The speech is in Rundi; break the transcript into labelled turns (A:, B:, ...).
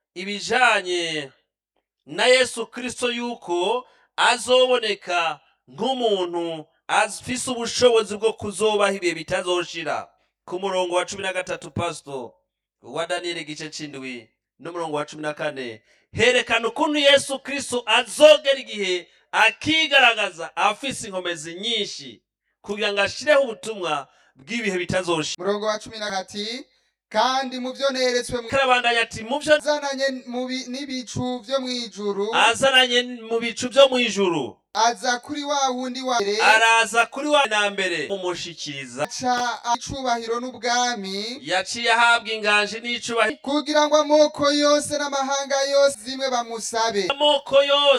A: ibijanye na yesu kirisito yuko azoboneka nk'umuntu afise ubushobozi bwo kuzobaho ibihe bitazoshira ku murongo wa cumi na gatatu pasito wa daniyeli igice c'indwi n'umurongo wa cumi na kane herekana ukuntu yesu kirisito azogera igihe akigaragaza afise inkomezi nyinshi kugira ngo ashireho ubutumwa bw'ibihe bitazoshira
B: murongo wa cumi na kati kandi mu byo neretswe mu-
A: karabandanya ati mu vyo
B: azananye mu bi- n'ibicu byo mu ijuru
A: azananye mu bicu vyo mw'ijuru
B: aza kuri wa wundi wa mbere
A: araza kuri wa na mbere mumushikiriza
B: aca icubahiro n'ubwami
A: yaciye ahabwa inganji n'icubahiro
B: kugira ngo amoko yose n'amahanga yose zimwe bamusabe
A: amoko yose